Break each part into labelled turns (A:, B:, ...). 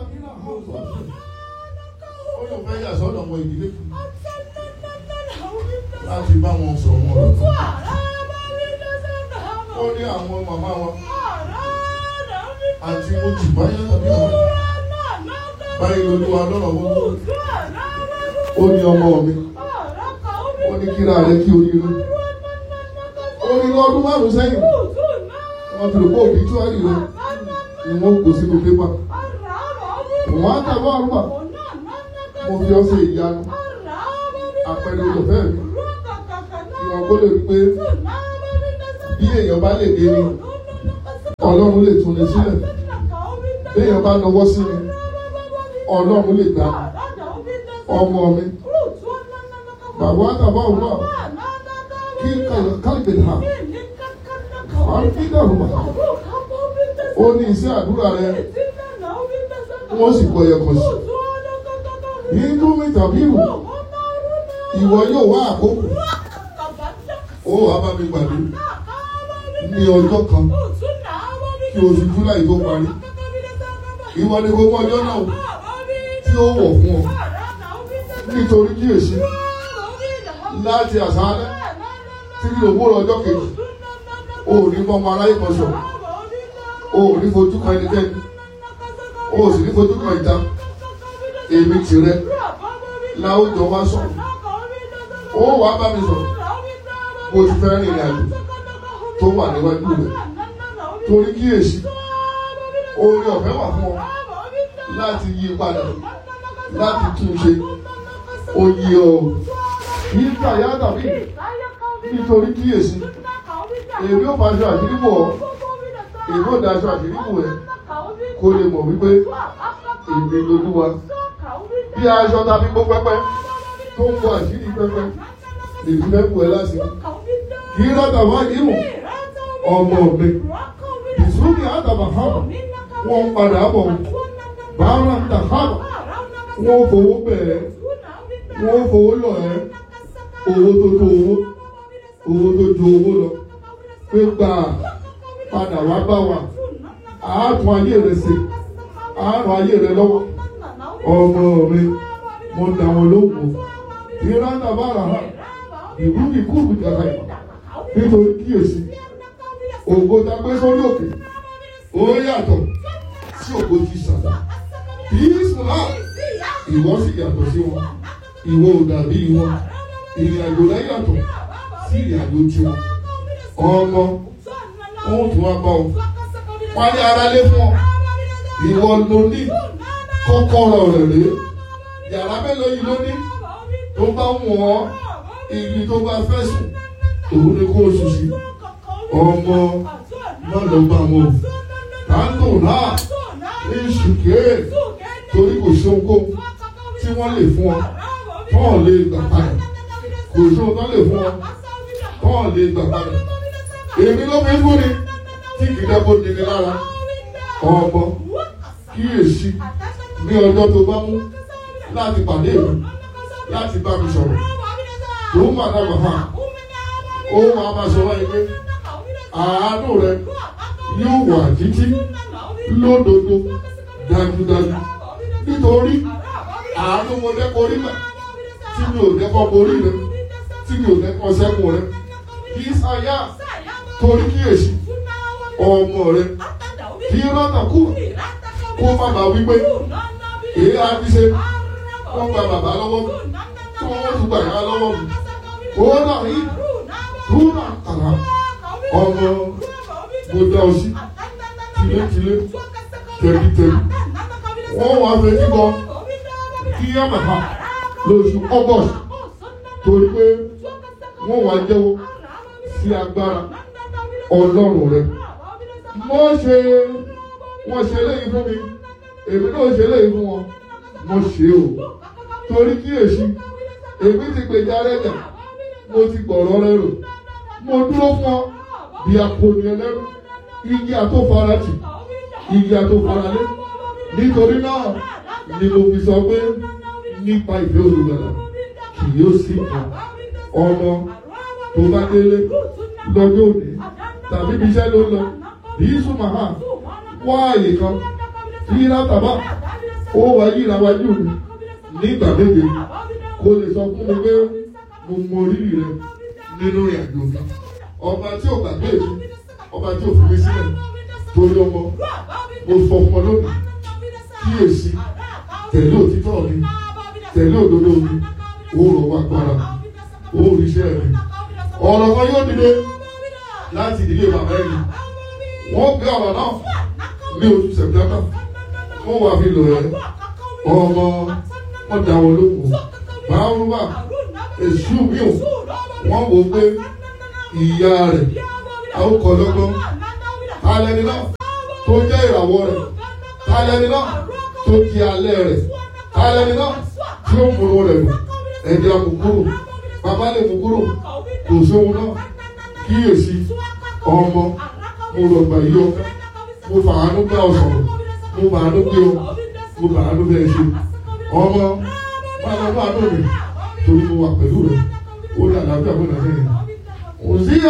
A: ó lọ fẹ́ yà sọ́dọ̀ ọmọ ìdílé láti bá wọn sọ̀rọ̀ wọn lọ. ó ní àwọn màmá wọn àti mo jù báyà bí wọn báyìí lolúwa lọ́rọ̀ wọn ó ní ọmọ mi ó ní kíra rẹ kí oríire ó ní lọ́dún márùn sẹ́yìn wọ́n ti rò pé òbí túwárì rẹ ni wọ́n kó sínú pépà wọ́n á tàbọ̀ àrùbà mo fi ọ́ ṣe ìyanu àpẹẹrẹ olùfẹ́ mi kí wọ́n kó lè rí pé bí èèyàn bá lè dé ni ọlọ́run lè tún ní sílẹ̀ bí èèyàn bá nawọ́ sí mi ọlọ́run lè gbà mí ọmọ mi bàbá àtàbọ̀ àrùbà kí kálíbẹ̀ ha àbídàrú bàbá ó ní iṣẹ́ àdúrà rẹ wọ́n sì gbọ́ yẹ kọ̀ sí nínú mi tàbí ìwò ìwọ yóò wá àkókò ó wàá bá mi gbàdé ní ọjọ́ kan kí oṣù july tó parí ìwọ ni gbogbo ọjọ́ náà tí ó wọ̀ fún ọ nítorí kíyèsí láti àṣálẹ́ tí kí òwúrọ̀ ọjọ́ kejì o ò ní mọ́mọ́ aráyé kan sọ̀rọ̀ o ò ní fojú kan ẹnikẹ́ni o ò sì ní fojú kan ìta èmi tìrẹ láwùjọ wá sọ̀rọ̀ ó wàá bá mi sọ̀rọ̀ mo ti fẹ́ rìnrìn àjò tó wà níwájú rẹ̀ torí kíyèsí oore ọ̀fẹ́ wà fún ọ láti yí padà láti tún ṣe oyè ọ yìí tàyà tàbí nítorí kíyèsí èmi ò bá aṣọ àṣírí bò ọ́ èmi ò daṣọ àṣírí bò ẹ́ kó lè mọ̀ wípé èmi lolúwa bí aṣọ tàbí gbó pẹ́pẹ́ tó ń bọ àṣírí pẹ́pẹ́ èmi mẹ́kù ẹ lásìkò kì í rọ́tà wá nínú ọmọ mi ìsúnì àtàbà hábà wọ́n ń padà bọ̀ bàárà ń tà hábà wọ́n fowó bẹ̀rẹ̀ wọ́n fowó lọ ẹ́ owó tó tó owó owó tó ju owó lọ pé gbà padà wá bá wa àátún ayé rẹ ṣe àárọ̀ ayé rẹ lọ́wọ́ ọmọ mi mo dà wọn lóhùn ìrántà bára ha ìlú mi kú mi kàkà yìí nítorí kíyèsí ògo ta gbé sórí òkè ó yàtọ̀ sí ògo ti sàdá ìsúná ìwọ sì yàtọ̀ sí wọn ìwọ ò dàbí wọn ìrìn àjò rẹ yàtọ̀ sí ìrìn àjò tiwọn ọmọ ohun tí wọn bá ọ wálé ara lé fún ọ ìwọ ló ní kọ́kọ́rọ́ rẹ̀ rèé yàrá mélòó yìí ló ní tó bá wọ̀n ibi tó bá fẹ́ sùn òun ni kó o sùn sí ọmọ náà ló bá wọn táǹtò náà ní ṣùkẹ́ torí kò sí ohunkóhun tí wọ́n lè fún ọ tọ́ọ̀ lè gbà padà kò sí ohun tó lè fún ọ tọ́ọ̀ lè gbà padà èmi ló fi ń fún ni tí kì í dẹ́kun ní mi lára ọmọ kíyèsí ní ọjọ́ tó bá mú láti pàdé mi láti bá mi sọ̀rọ̀ tó ń bàtà bàbá ó wà á máa sọ wáyé pé àánú rẹ yóò wà títí lódodo dájúdájú nítorí àánú mo dẹ́kọ̀ orí mẹ́ tí mi ò dẹ́kọ̀ borí rẹ tí mi ò dẹ́kọ̀ sẹ́kùn rẹ kì í sáyà torí kíyèsí ọmọ rẹ kí rọ́nà kú kó má bàa wípé èyí á fi ṣe wọ́n gba bàbá lọ́wọ́ mi tí wọ́n tún gbà yá lọ́wọ́ mi ó náà yìí kú náà tàrà ọmọ mo dá ọ sí tilétilé tẹ̀lítẹ̀lí wọ́n wá fẹ́ kíkọ kí yàmàhà lóṣù august torí pé wọ́n wá jẹ́wọ́ sí agbára ọlọ́run rẹ wọ́n ṣe wọ́n ṣe léyìí fún mi èmi náà ṣe léyìí fún wọn mo ṣe o torí kíyèsí èmi ti gbèjà rẹ jà mo ti gbọ̀rọ̀ rẹ rò mo dúró fún ọ bí akọni ẹlẹ́rú igi àtòfarajì igi àtòfaralé nítorí náà ni mo fi sọ pé nípa ìfẹ́ olùgbàlà kì yóò sí kan ọmọ tó bá délé lọ́jọ́ òní tàbí ibi iṣẹ́ ló ń lọ yìí súnmọ́ hàn wá àyè kan tí látàbà ó wá yíra wájú mi nígbà méje kó lè sọ fún mi pé mo mọ rírì rẹ nínú ìrìn àjò mi ọba tí ò gbàgbé mi ọba tí ò fi mí sílẹ̀ torí ọmọ mo sọ fún ọ lónìí kíyèsí tẹ̀lé òtítọ́ mi tẹ̀lé òdodo mi ó rọ̀ wá gbára ó rí iṣẹ́ mi ọ̀rọ̀ kan yóò dìde láti ìdílé bàbá ẹni wọ́n gbé ọ̀rọ̀ náà ní oṣù sẹ̀pítẹ́mbà wọ́n wà fi lò ẹ́ ọmọ wọn dá wọn lóhùn báwùrúwà èṣù mi ò wọ́n wò pé ìyá rẹ̀ àwòkọ́ lọ́gbọ́n alẹ́ni náà tó jẹ́ ìràwọ̀ rẹ̀ alẹ́ni náà tó di alẹ́ rẹ̀ alẹ́ni náà tí ó múlò rẹ̀ lò ẹ̀jẹ̀ àmukúrò bàbá lè mú kúrò kò sóhun náà kíyèsí ọmọ mo rọ̀ gbà yí ọ mo fàánú bá ọ sọ̀rọ̀ mo fàánú gbé ọ mo fàánú bẹ́ẹ̀ ṣe ọmọ máa lọ bá àánú mi torí mo wà pẹ̀lú rẹ ó ní àlàáfíà fún nàìjíríà òsíyà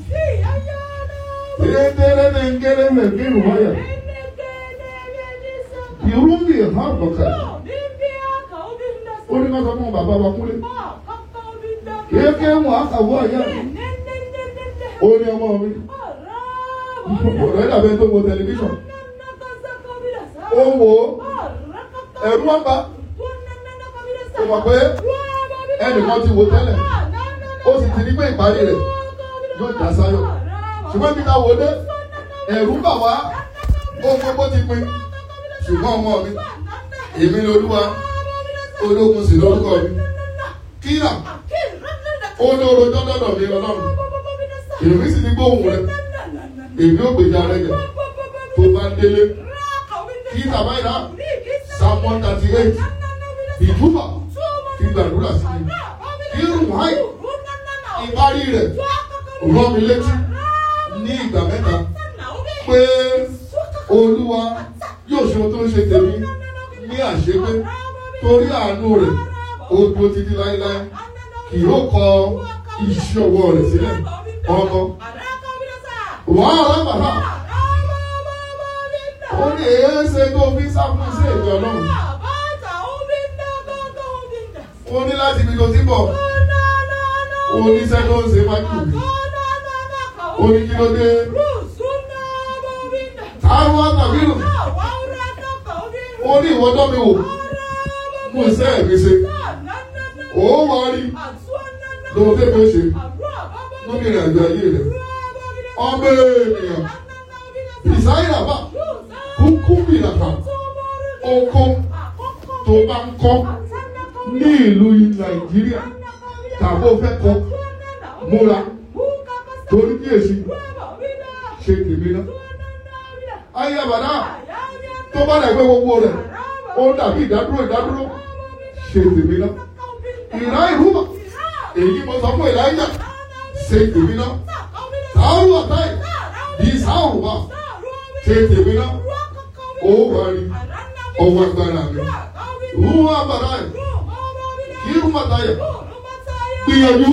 A: tẹ́lẹ̀ ní nkẹ́lẹ́ mẹ́kẹ́ ìrùwáyà ìrúmbì hàn bọ̀kà ó ní ká sọ fún bàbá wa kúlẹ̀ kéèké wọn àkàwọ́ àyà ó ní ọmọ mi ọ̀rẹ́ dàbẹ́ tó wo tẹlifíṣàn ó wò ó ẹ̀rú wọn bá ó mọ̀ pé ẹnìkan ti wò tẹ́lẹ̀ ó sì ti ní pé ìparí rẹ̀ yóò já sáyọ̀ ṣùgbọ́n bí ká wò dé ẹ̀rú bà wá ó gbogbo ti pin ṣùgbọ́n ọmọ mi èmi ni olúwa ológun sì lórúkọ mi kíra ó ní orojọ́ lọ́dọ̀ mi ọlọ́run èmi sì ní gbóhùn rẹ èmi ò gbèjà rẹ jẹ tó bá délé kí bàbá ìlà psalm one thirty eight ìjúbà fi gbàdúrà sí mi kí rùmáì ìparí rẹ̀ rán mi létí ní ìgbà mẹ́ta pé olúwa yóò ṣe ohun tó ń ṣe tèmi ní àṣepé torí àánú rẹ̀ ó dúró títí láéláé kì yóò kọ iṣẹ́ ọwọ́ rẹ̀ sílẹ̀ ọmọ wàhálà bàbá ó ní èé ṣe tó fi sáfún sí èdè ọlọ́run ó ní láti ibi tó ti bọ̀ ó ní iṣẹ́ tó ń ṣe wájú mi ó ní kí ló dé táwọn àtàbílù ó ní ìwọ́dọ́ mi wò mú iṣẹ́ mi ṣe ó wá rí lóun tẹ́ mi ṣe lórí ìrìn àjò ayé rẹ̀ ọmọ ènìyàn ìsáyà bá kúkú bìràkà oko tó bá ń kọ́ ní ìlú nàìjíríà tàbí ó fẹ́ kọ́ múra torí kí èsì ṣe tèmi náà. ayé àbàdà tó bá dàgbé gbogbo rẹ̀ ó dàbí ìdádúró ìdádúró ṣe tèmi náà. ìrá ìrúbà èyí mo sọ fún ìlàjà ṣe tèmi náà. sàárù ọ̀táì bí sàárù wà ṣe tèmi náà. ó wà rí ọwọ́ agbára mi. rúwọ́ àbàdà yìí kí rúwọ́ àtàyè gbìyànjú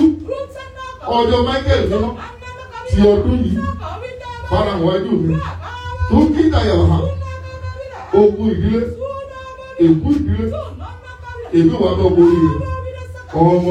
A: ọjọ́ michael nínú ti ọdún yìí fara wájú mi tó kí dàyàwó ha ogun ìdílé èkú ìdílé èmi wà lọ borí rẹ ọmọ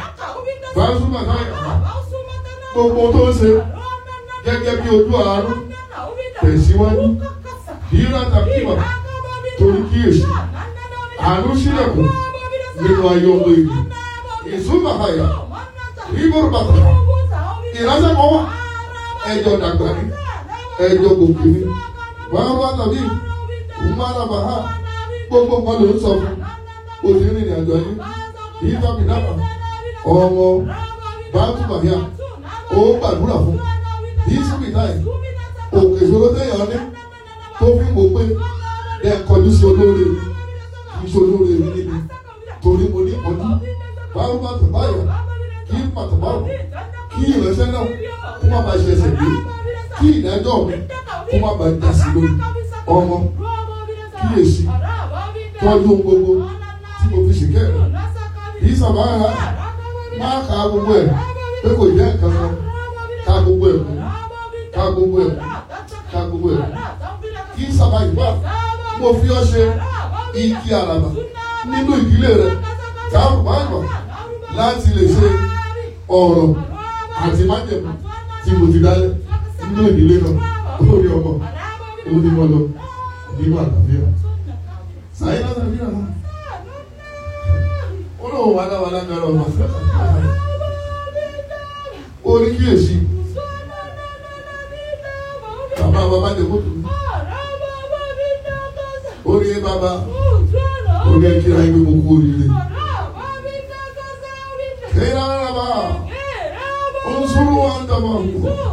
A: bàásùmà táyà gbogbo tó ń ṣe gẹ́gẹ́ bí ojú àárọ̀ tẹ̀síwájú yíra tàbí ìwà torí kíyèsí àánú sílẹ̀kùn nínú ayé ọmọ ìlú ìsúnmà táyà rígbòrò bàtà ìránṣẹ́ kan wà ẹjọ́ dàgbà ní ẹjọ́ gòkè ní wàá wá tàbí ìmọ̀ràn bàhá gbogbo nǹkan ló ń sọ fún òsì rìnrìn àjò yìí yìí tàbí dábàá ọmọ bàtú bàyà ó gbàdúrà fún yìí síbi náà òkè ìṣòro téèyàn ní tó fi wò pé ẹ kọjú sí olóore kì í ṣe olóore mi níbi torí mo ní ọdún báwo bá tó báyọ̀ kí pàtàkì kí ìránṣẹ́ náà kó má bàa ṣe ẹsẹ̀ gbé kí ìdájọ́ mi kó má bàa dá sí lórí ọmọ kíyèsí tọ́jú ohun gbogbo tí mo fi ṣìkẹ́ rẹ̀ yìí sábà ń ha máa ka gbogbo ẹ̀ pé kò jẹ́ nǹkan kan ka gbogbo ẹ̀ mú ka gbogbo ẹ̀ mú ka gbogbo ẹ̀ mú kí sábà yìí bá mo fi ọ́ ṣe igi àràbà nínú ìdílé rẹ káàbọ̀ láti lè ṣe ọ̀rọ̀ àti májèmú tí mo ti dálẹ̀ nínú ìdílé náà lórí ọmọ ó ní wọn lọ nínú àlàáfíà sàyìn náà tàbí àná ó lóun wà láwa lágbára ọmọ orí kíyèsí bàbá bàbá lè kó tó orí ẹ bàbá orí ẹ kíra ẹgbẹ́ mo kú oríire kéèrà bàbá ó ń sọ̀rọ̀ wa ń dàbọ̀